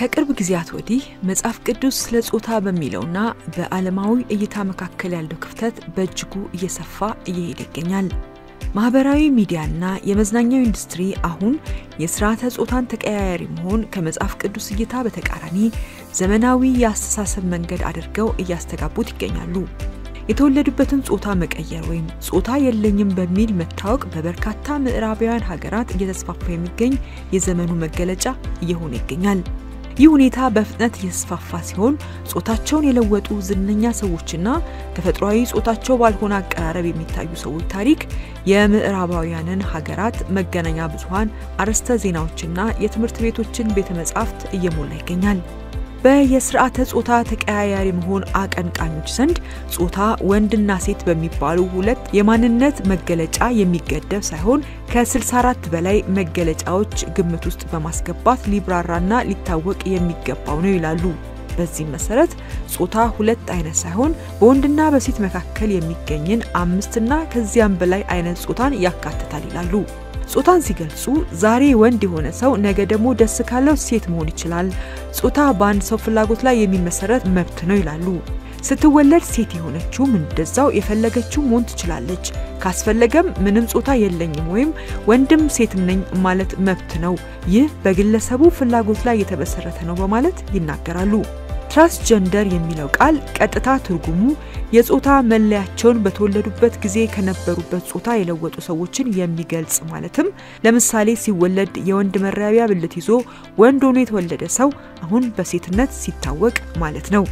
ከቅርብ ጊዜያት ወዲህ መጽሐፍ ቅዱስ ስለ ጾታ በሚለውና በዓለማዊ እይታ መካከል ያለው ክፍተት በእጅጉ እየሰፋ እየሄደ ይገኛል። ማህበራዊ ሚዲያና የመዝናኛው ኢንዱስትሪ አሁን የስርዓተ ጾታን ተቀያያሪ መሆን ከመጽሐፍ ቅዱስ እይታ በተቃራኒ ዘመናዊ የአስተሳሰብ መንገድ አድርገው እያስተጋቡት ይገኛሉ። የተወለዱበትን ጾታ መቀየር ወይም ጾታ የለኝም በሚል መታወቅ በበርካታ ምዕራባውያን ሀገራት እየተስፋፋ የሚገኝ የዘመኑ መገለጫ እየሆነ ይገኛል። ይህ ሁኔታ በፍጥነት እየተስፋፋ ሲሆን ጾታቸውን የለወጡ ዝነኛ ሰዎችና ተፈጥሯዊ ጾታቸው ባልሆነ አቀራረብ የሚታዩ ሰዎች ታሪክ የምዕራባውያንን ሀገራት መገናኛ ብዙኃን አርዕስተ ዜናዎችና የትምህርት ቤቶችን ቤተ መጻሕፍት እየሞላ ይገኛል። በየስርዓተ ጾታ ተቀያያሪ መሆን አቀንቃኞች ዘንድ ጾታ ወንድና ሴት በሚባሉ ሁለት የማንነት መገለጫ የሚገደብ ሳይሆን ከ64 በላይ መገለጫዎች ግምት ውስጥ በማስገባት ሊብራራና ሊታወቅ የሚገባው ነው ይላሉ። በዚህም መሰረት ጾታ ሁለት አይነት ሳይሆን በወንድና በሴት መካከል የሚገኝን አምስትና ከዚያም በላይ አይነት ጾታን ያካትታል ይላሉ። ጾታን ሲገልጹ ዛሬ ወንድ የሆነ ሰው ነገ ደግሞ ደስ ካለው ሴት መሆን ይችላል። ጾታ በአንድ ሰው ፍላጎት ላይ የሚመሰረት መብት ነው ይላሉ። ስትወለድ ሴት የሆነችውም እንደዛው የፈለገችው መሆን ትችላለች። ካስፈለገም ምንም ጾታ የለኝም ወይም ወንድም ሴትም ነኝ ማለት መብት ነው። ይህ በግለሰቡ ፍላጎት ላይ የተመሰረተ ነው በማለት ይናገራሉ። ትራንስጀንደር የሚለው ቃል ቀጥታ ትርጉሙ የጾታ መለያቸውን በተወለዱበት ጊዜ ከነበሩበት ጾታ የለወጡ ሰዎችን የሚገልጽ ማለትም ለምሳሌ ሲወለድ የወንድ መራቢያ ብልት ይዞ ወንድ ሆኖ የተወለደ ሰው አሁን በሴትነት ሲታወቅ ማለት ነው።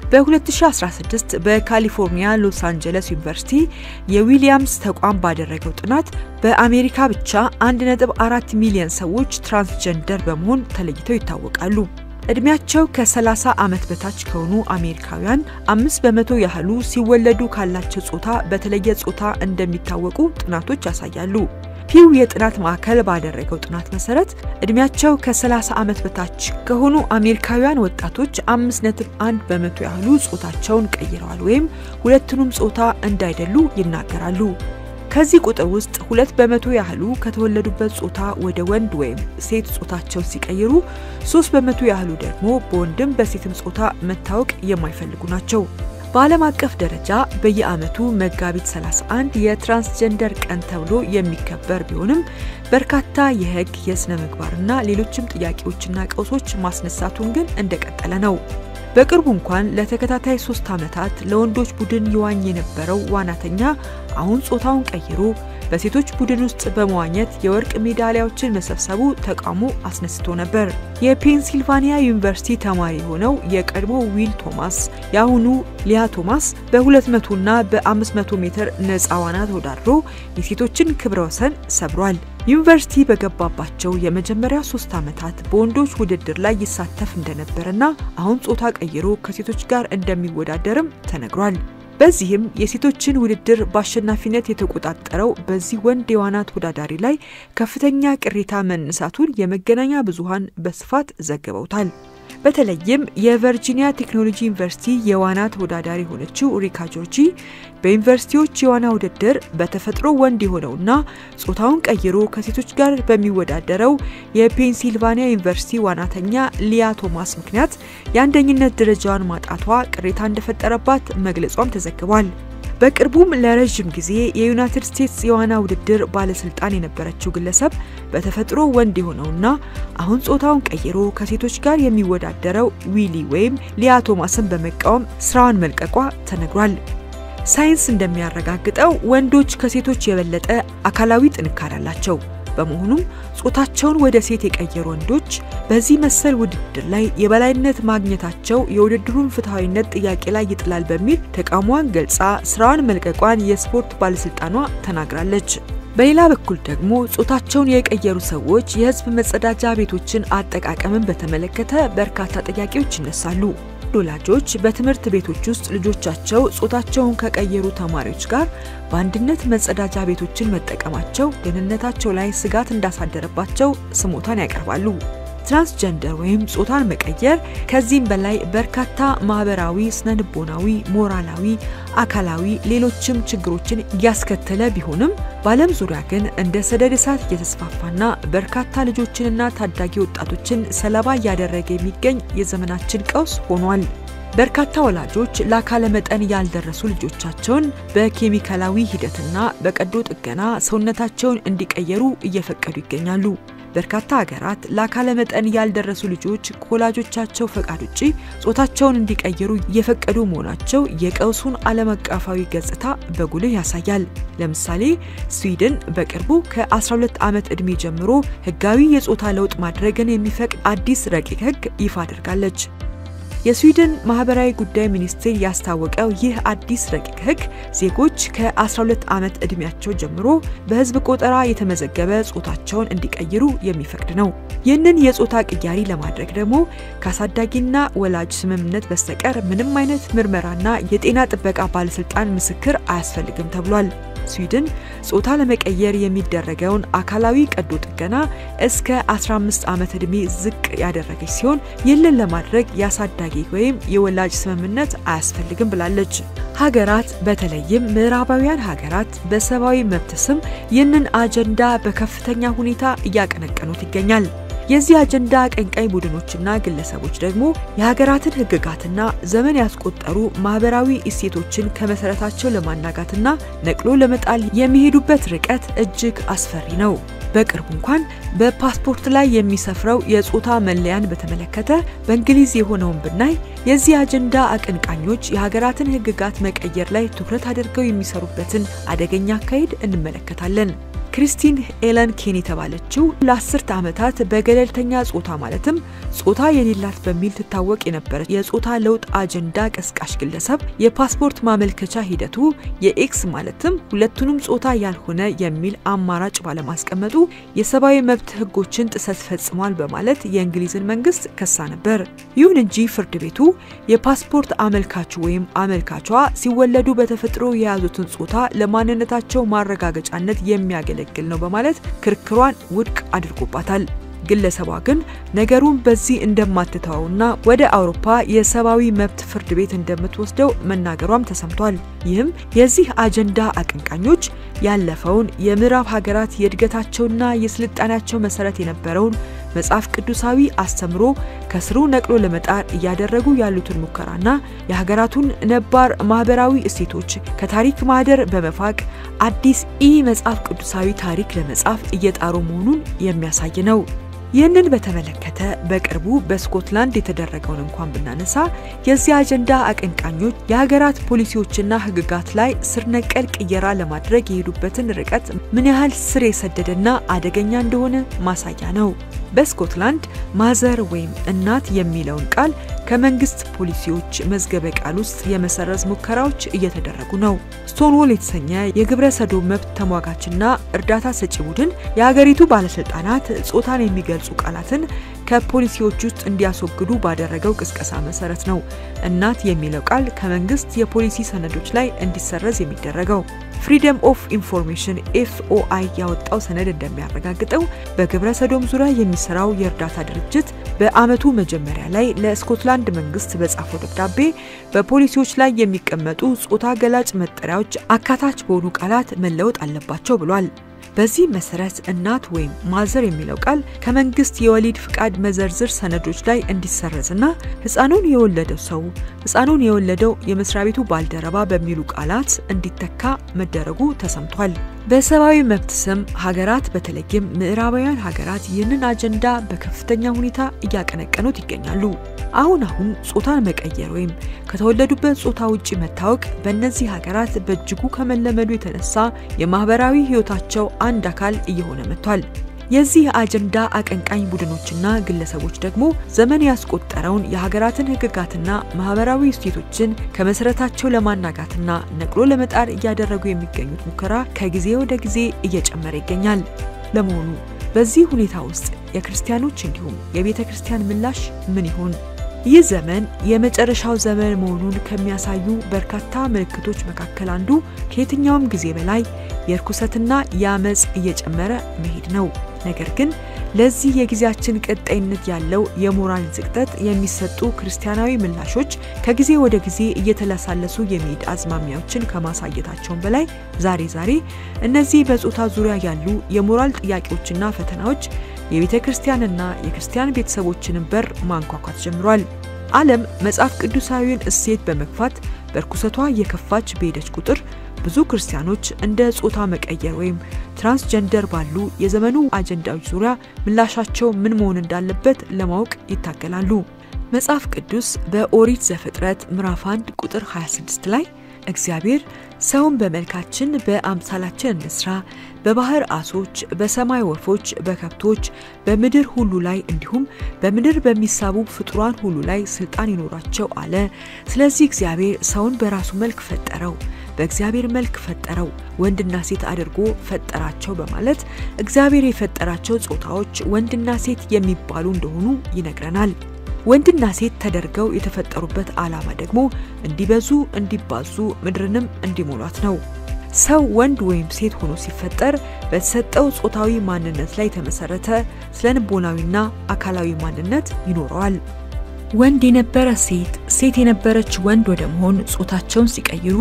በ2016 በካሊፎርኒያ ሎስ አንጀለስ ዩኒቨርሲቲ የዊሊያምስ ተቋም ባደረገው ጥናት በአሜሪካ ብቻ 1.4 ሚሊዮን ሰዎች ትራንስጀንደር በመሆን ተለይተው ይታወቃሉ። እድሜያቸው ከ30 ዓመት በታች ከሆኑ አሜሪካውያን አምስት በመቶ ያህሉ ሲወለዱ ካላቸው ጾታ በተለየ ጾታ እንደሚታወቁ ጥናቶች ያሳያሉ። ፒው የጥናት ማዕከል ባደረገው ጥናት መሰረት እድሜያቸው ከ30 ዓመት በታች ከሆኑ አሜሪካውያን ወጣቶች 5.1 በመቶ ያህሉ ጾታቸውን ቀይረዋል ወይም ሁለቱንም ጾታ እንዳይደሉ ይናገራሉ። ከዚህ ቁጥር ውስጥ ሁለት በመቶ ያህሉ ከተወለዱበት ጾታ ወደ ወንድ ወይም ሴት ጾታቸውን ሲቀይሩ፣ ሶስት በመቶ ያህሉ ደግሞ በወንድም በሴትም ጾታ መታወቅ የማይፈልጉ ናቸው። በዓለም አቀፍ ደረጃ በየዓመቱ መጋቢት 31 የትራንስጀንደር ቀን ተብሎ የሚከበር ቢሆንም በርካታ የሕግ የሥነ ምግባርና ሌሎችም ጥያቄዎችና ቀውሶች ማስነሳቱን ግን እንደቀጠለ ነው። በቅርቡ እንኳን ለተከታታይ ሶስት ዓመታት ለወንዶች ቡድን ይዋኝ የነበረው ዋናተኛ አሁን ጾታውን ቀይሮ በሴቶች ቡድን ውስጥ በመዋኘት የወርቅ ሜዳሊያዎችን መሰብሰቡ ተቃውሞ አስነስቶ ነበር። የፔንሲልቫኒያ ዩኒቨርሲቲ ተማሪ የሆነው የቀድሞ ዊል ቶማስ የአሁኑ ሊያ ቶማስ በ200ና በ500 ሜትር ነፃ ዋና ተወዳድሮ የሴቶችን ክብረ ወሰን ሰብሯል። ዩኒቨርሲቲ በገባባቸው የመጀመሪያ ሶስት ዓመታት በወንዶች ውድድር ላይ ይሳተፍ እንደነበረና አሁን ጾታ ቀይሮ ከሴቶች ጋር እንደሚወዳደርም ተነግሯል። በዚህም የሴቶችን ውድድር በአሸናፊነት የተቆጣጠረው በዚህ ወንድ የዋና ተወዳዳሪ ላይ ከፍተኛ ቅሬታ መነሳቱን የመገናኛ ብዙኃን በስፋት ዘግበውታል። በተለይም የቨርጂኒያ ቴክኖሎጂ ዩኒቨርሲቲ የዋና ተወዳዳሪ የሆነችው ሪካ ጆርጂ በዩኒቨርሲቲዎች የዋና ውድድር በተፈጥሮ ወንድ የሆነውና ጾታውን ቀይሮ ከሴቶች ጋር በሚወዳደረው የፔንሲልቫኒያ ዩኒቨርሲቲ ዋናተኛ ሊያ ቶማስ ምክንያት የአንደኝነት ደረጃዋን ማጣቷ ቅሬታ እንደፈጠረባት መግለጿም ተዘግቧል። በቅርቡም ለረዥም ጊዜ የዩናይትድ ስቴትስ የዋና ውድድር ባለስልጣን የነበረችው ግለሰብ በተፈጥሮ ወንድ የሆነውና አሁን ጾታውን ቀይሮ ከሴቶች ጋር የሚወዳደረው ዊሊ ወይም ሊያ ቶማስን በመቃወም ስራዋን መልቀቋ ተነግሯል። ሳይንስ እንደሚያረጋግጠው ወንዶች ከሴቶች የበለጠ አካላዊ ጥንካሬ አላቸው። በመሆኑም ጾታቸውን ወደ ሴት የቀየሩ ወንዶች በዚህ መሰል ውድድር ላይ የበላይነት ማግኘታቸው የውድድሩን ፍትሐዊነት ጥያቄ ላይ ይጥላል በሚል ተቃውሟን ገልጻ ስራዋን መልቀቋን የስፖርት ባለስልጣኗ ተናግራለች። በሌላ በኩል ደግሞ ጾታቸውን የቀየሩ ሰዎች የሕዝብ መጸዳጃ ቤቶችን አጠቃቀምን በተመለከተ በርካታ ጥያቄዎች ይነሳሉ። ወላጆች በትምህርት ቤቶች ውስጥ ልጆቻቸው ጾታቸውን ከቀየሩ ተማሪዎች ጋር በአንድነት መጸዳጃ ቤቶችን መጠቀማቸው ደህንነታቸው ላይ ስጋት እንዳሳደረባቸው ስሞታን ያቀርባሉ። ትራንስጀንደር ወይም ጾታን መቀየር ከዚህም በላይ በርካታ ማህበራዊ፣ ስነልቦናዊ፣ ሞራላዊ፣ አካላዊ ሌሎችም ችግሮችን እያስከተለ ቢሆንም በዓለም ዙሪያ ግን እንደ ሰደድ እሳት እየተስፋፋና በርካታ ልጆችንና ታዳጊ ወጣቶችን ሰለባ እያደረገ የሚገኝ የዘመናችን ቀውስ ሆኗል። በርካታ ወላጆች ለአካለ መጠን ያልደረሱ ልጆቻቸውን በኬሚካላዊ ሂደትና በቀዶ ጥገና ሰውነታቸውን እንዲቀየሩ እየፈቀዱ ይገኛሉ። በርካታ ሀገራት ለአካለ መጠን ያልደረሱ ልጆች ከወላጆቻቸው ፈቃድ ውጪ ጾታቸውን እንዲቀይሩ እየፈቀዱ መሆናቸው የቀውሱን ዓለም አቀፋዊ ገጽታ በጉልህ ያሳያል። ለምሳሌ ስዊድን በቅርቡ ከ12 ዓመት ዕድሜ ጀምሮ ሕጋዊ የጾታ ለውጥ ማድረግን የሚፈቅድ አዲስ ረቂቅ ሕግ ይፋ አድርጋለች። የስዊድን ማህበራዊ ጉዳይ ሚኒስቴር ያስታወቀው ይህ አዲስ ረቂቅ ህግ ዜጎች ከ12 ዓመት ዕድሜያቸው ጀምሮ በህዝብ ቆጠራ የተመዘገበ ጾታቸውን እንዲቀይሩ የሚፈቅድ ነው። ይህንን የጾታ ቅያሪ ለማድረግ ደግሞ ከአሳዳጊና ወላጅ ስምምነት በስተቀር ምንም አይነት ምርመራና የጤና ጥበቃ ባለስልጣን ምስክር አያስፈልግም ተብሏል። ስዊድን ጾታ ለመቀየር የሚደረገውን አካላዊ ቀዶ ጥገና እስከ 15 ዓመት ዕድሜ ዝቅ ያደረገች ሲሆን ይህንን ለማድረግ የአሳዳጊ ወይም የወላጅ ስምምነት አያስፈልግም ብላለች። ሀገራት በተለይም ምዕራባውያን ሀገራት በሰብአዊ መብት ስም ይህንን አጀንዳ በከፍተኛ ሁኔታ እያቀነቀኑት ይገኛል። የዚህ አጀንዳ አቀንቃኝ ቡድኖችና ግለሰቦች ደግሞ የሀገራትን ሕግጋትና ዘመን ያስቆጠሩ ማህበራዊ እሴቶችን ከመሰረታቸው ለማናጋትና ነቅሎ ለመጣል የሚሄዱበት ርቀት እጅግ አስፈሪ ነው። በቅርቡ እንኳን በፓስፖርት ላይ የሚሰፍረው የጾታ መለያን በተመለከተ በእንግሊዝ የሆነውን ብናይ የዚህ አጀንዳ አቀንቃኞች የሀገራትን ሕግጋት መቀየር ላይ ትኩረት አድርገው የሚሰሩበትን አደገኛ አካሄድ እንመለከታለን። ክሪስቲን ኤለን ኬን የተባለችው ለአስርተ ዓመታት በገለልተኛ ጾታ ማለትም ጾታ የሌላት በሚል ትታወቅ የነበረ የጾታ ለውጥ አጀንዳ ቀስቃሽ ግለሰብ የፓስፖርት ማመልከቻ ሂደቱ የኤክስ ማለትም ሁለቱንም ጾታ ያልሆነ የሚል አማራጭ ባለማስቀመጡ የሰብአዊ መብት ሕጎችን ጥሰት ፈጽሟል በማለት የእንግሊዝን መንግስት ከሳ ነበር። ይሁን እንጂ ፍርድ ቤቱ የፓስፖርት አመልካቹ ወይም አመልካቿ ሲወለዱ በተፈጥሮ የያዙትን ጾታ ለማንነታቸው ማረጋገጫነት የሚያገለ የሚያገለግል ነው በማለት ክርክሯን ውድቅ አድርጎባታል። ግለሰቧ ግን ነገሩን በዚህ እንደማትተወውና ወደ አውሮፓ የሰብአዊ መብት ፍርድ ቤት እንደምትወስደው መናገሯም ተሰምቷል። ይህም የዚህ አጀንዳ አቀንቃኞች ያለፈውን የምዕራብ ሀገራት የእድገታቸውና የስልጣኔያቸው መሰረት የነበረውን መጽሐፍ ቅዱሳዊ አስተምሮ ከስሩ ነቅሎ ለመጣር እያደረጉ ያሉትን ሙከራና የሀገራቱን ነባር ማህበራዊ እሴቶች ከታሪክ ማህደር በመፋቅ አዲስ ኢ መጽሐፍ ቅዱሳዊ ታሪክ ለመጻፍ እየጣሩ መሆኑን የሚያሳይ ነው። ይህንን በተመለከተ በቅርቡ በስኮትላንድ የተደረገውን እንኳን ብናነሳ የዚህ አጀንዳ አቀንቃኞች የሀገራት ፖሊሲዎችና ሕግጋት ላይ ስር ነቀል ቅየራ ለማድረግ የሄዱበትን ርቀት ምን ያህል ስር የሰደደና አደገኛ እንደሆነ ማሳያ ነው። በስኮትላንድ ማዘር ወይም እናት የሚለውን ቃል ከመንግስት ፖሊሲዎች መዝገበ ቃል ውስጥ የመሰረዝ ሙከራዎች እየተደረጉ ነው። ስቶንዎል የተሰኘ የግብረ ሰዶም መብት ተሟጋችና እርዳታ ሰጪ ቡድን የሀገሪቱ ባለስልጣናት ጾታን የሚገልጹ ቃላትን ከፖሊሲዎች ውስጥ እንዲያስወግዱ ባደረገው ቅስቀሳ መሰረት ነው እናት የሚለው ቃል ከመንግስት የፖሊሲ ሰነዶች ላይ እንዲሰረዝ የሚደረገው። ፍሪደም ኦፍ ኢንፎርሜሽን ኤፍኦአይ ያወጣው ሰነድ እንደሚያረጋግጠው በግብረ ሰዶም ዙሪያ የሚሰራው የእርዳታ ድርጅት በዓመቱ መጀመሪያ ላይ ለስኮትላንድ መንግስት በጻፈው ደብዳቤ በፖሊሲዎች ላይ የሚቀመጡ ጾታ ገላጭ መጠሪያዎች አካታች በሆኑ ቃላት መለወጥ አለባቸው ብሏል። በዚህ መሰረት እናት ወይም ማዘር የሚለው ቃል ከመንግስት የወሊድ ፍቃድ መዘርዝር ሰነዶች ላይ እንዲሰረዝና ህፃኑን የወለደው ሰው፣ ህፃኑን የወለደው የመስሪያ ቤቱ ባልደረባ በሚሉ ቃላት እንዲተካ መደረጉ ተሰምቷል። በሰብአዊ መብት ስም ሀገራት በተለይም ምዕራባውያን ሀገራት ይህንን አጀንዳ በከፍተኛ ሁኔታ እያቀነቀኑት ይገኛሉ። አሁን አሁን ጾታን መቀየር ወይም ከተወለዱበት ጾታ ውጪ መታወቅ በእነዚህ ሀገራት በእጅጉ ከመለመዱ የተነሳ የማህበራዊ ህይወታቸው አንድ አካል እየሆነ መጥቷል። የዚህ አጀንዳ አቀንቃኝ ቡድኖችና ግለሰቦች ደግሞ ዘመን ያስቆጠረውን የሀገራትን ህግጋትና ማህበራዊ እሴቶችን ከመሰረታቸው ለማናጋትና ነቅሎ ለመጣር እያደረጉ የሚገኙት ሙከራ ከጊዜ ወደ ጊዜ እየጨመረ ይገኛል። ለመሆኑ በዚህ ሁኔታ ውስጥ የክርስቲያኖች እንዲሁም የቤተ ክርስቲያን ምላሽ ምን ይሆን? ይህ ዘመን የመጨረሻው ዘመን መሆኑን ከሚያሳዩ በርካታ ምልክቶች መካከል አንዱ ከየትኛውም ጊዜ በላይ የርኩሰትና የአመፅ እየጨመረ መሄድ ነው። ነገር ግን ለዚህ የጊዜያችን ቀጣይነት ያለው የሞራል ዝቅጠት የሚሰጡ ክርስቲያናዊ ምላሾች ከጊዜ ወደ ጊዜ እየተለሳለሱ የሚሄድ አዝማሚያዎችን ከማሳየታቸውን በላይ ዛሬ ዛሬ እነዚህ በጾታ ዙሪያ ያሉ የሞራል ጥያቄዎችና ፈተናዎች የቤተ ክርስቲያንና የክርስቲያን ቤተሰቦችንን በር ማንኳኳት ጀምሯል። ዓለም መጽሐፍ ቅዱሳዊውን እሴት በመግፋት በርኩሰቷ እየከፋች በሄደች ቁጥር ብዙ ክርስቲያኖች እንደ ጾታ መቀየር ወይም ትራንስጀንደር ባሉ የዘመኑ አጀንዳዎች ዙሪያ ምላሻቸው ምን መሆን እንዳለበት ለማወቅ ይታገላሉ። መጽሐፍ ቅዱስ በኦሪት ዘፍጥረት ምዕራፍ 1 ቁጥር 26 ላይ እግዚአብሔር ሰውን በመልካችን በአምሳላችን እንስራ፣ በባህር አሶች፣ በሰማይ ወፎች፣ በከብቶች፣ በምድር ሁሉ ላይ እንዲሁም በምድር በሚሳቡ ፍጡራን ሁሉ ላይ ስልጣን ይኖራቸው አለ። ስለዚህ እግዚአብሔር ሰውን በራሱ መልክ ፈጠረው፣ በእግዚአብሔር መልክ ፈጠረው፣ ወንድና ሴት አድርጎ ፈጠራቸው በማለት እግዚአብሔር የፈጠራቸው ጾታዎች ወንድና ሴት የሚባሉ እንደሆኑ ይነግረናል። ወንድና ሴት ተደርገው የተፈጠሩበት ዓላማ ደግሞ እንዲበዙ፣ እንዲባዙ፣ ምድርንም እንዲሞሏት ነው። ሰው ወንድ ወይም ሴት ሆኖ ሲፈጠር በተሰጠው ጾታዊ ማንነት ላይ የተመሰረተ ስነ ልቦናዊና አካላዊ ማንነት ይኖረዋል። ወንድ የነበረ ሴት፣ ሴት የነበረች ወንድ ወደ መሆን ጾታቸውን ሲቀይሩ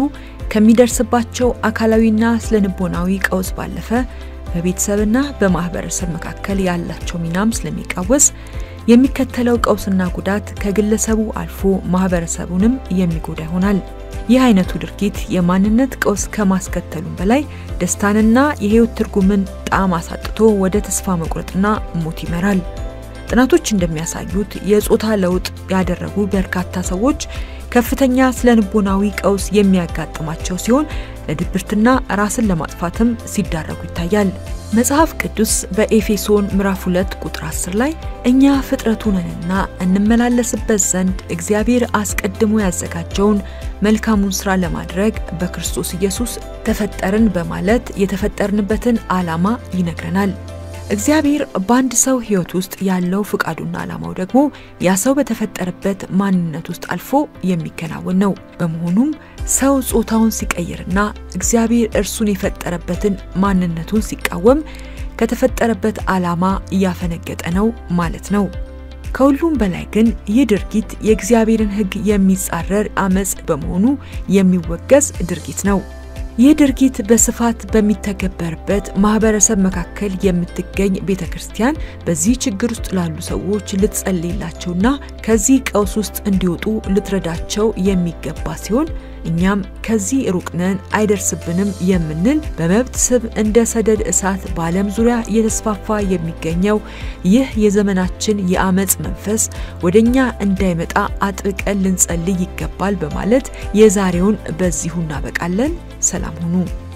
ከሚደርስባቸው አካላዊና ስነ ልቦናዊ ቀውስ ባለፈ በቤተሰብና በማህበረሰብ መካከል ያላቸው ሚናም ስለሚቃወስ የሚከተለው ቀውስና ጉዳት ከግለሰቡ አልፎ ማህበረሰቡንም የሚጎዳ ይሆናል። ይህ አይነቱ ድርጊት የማንነት ቀውስ ከማስከተሉም በላይ ደስታንና የህይወት ትርጉምን ጣዕም አሳጥቶ ወደ ተስፋ መቁረጥና ሞት ይመራል። ጥናቶች እንደሚያሳዩት የጾታ ለውጥ ያደረጉ በርካታ ሰዎች ከፍተኛ ስነ ልቦናዊ ቀውስ የሚያጋጥማቸው ሲሆን ለድብርትና ራስን ለማጥፋትም ሲዳረጉ ይታያል። መጽሐፍ ቅዱስ በኤፌሶን ምዕራፍ 2 ቁጥር 10 ላይ እኛ ፍጥረቱ ነንና እንመላለስበት ዘንድ እግዚአብሔር አስቀድሞ ያዘጋጀውን መልካሙን ስራ ለማድረግ በክርስቶስ ኢየሱስ ተፈጠርን በማለት የተፈጠርንበትን ዓላማ ይነግረናል። እግዚአብሔር በአንድ ሰው ሕይወት ውስጥ ያለው ፍቃዱና ዓላማው ደግሞ ያ ሰው በተፈጠረበት ማንነት ውስጥ አልፎ የሚከናወን ነው። በመሆኑም ሰው ጾታውን ሲቀይርና እግዚአብሔር እርሱን የፈጠረበትን ማንነቱን ሲቃወም ከተፈጠረበት ዓላማ እያፈነገጠ ነው ማለት ነው። ከሁሉም በላይ ግን ይህ ድርጊት የእግዚአብሔርን ሕግ የሚጻረር አመፅ በመሆኑ የሚወገዝ ድርጊት ነው። ይህ ድርጊት በስፋት በሚተገበርበት ማህበረሰብ መካከል የምትገኝ ቤተ ክርስቲያን በዚህ ችግር ውስጥ ላሉ ሰዎች ልትጸልይላቸውና ከዚህ ቀውስ ውስጥ እንዲወጡ ልትረዳቸው የሚገባ ሲሆን እኛም ከዚህ ሩቅ ነን አይደርስብንም የምንል በመብት ስብ እንደ ሰደድ እሳት በዓለም ዙሪያ እየተስፋፋ የሚገኘው ይህ የዘመናችን የአመፅ መንፈስ ወደ እኛ እንዳይመጣ አጥብቀን ልንጸልይ ይገባል በማለት የዛሬውን በዚሁ እናበቃለን። ሰላም ሁኑ።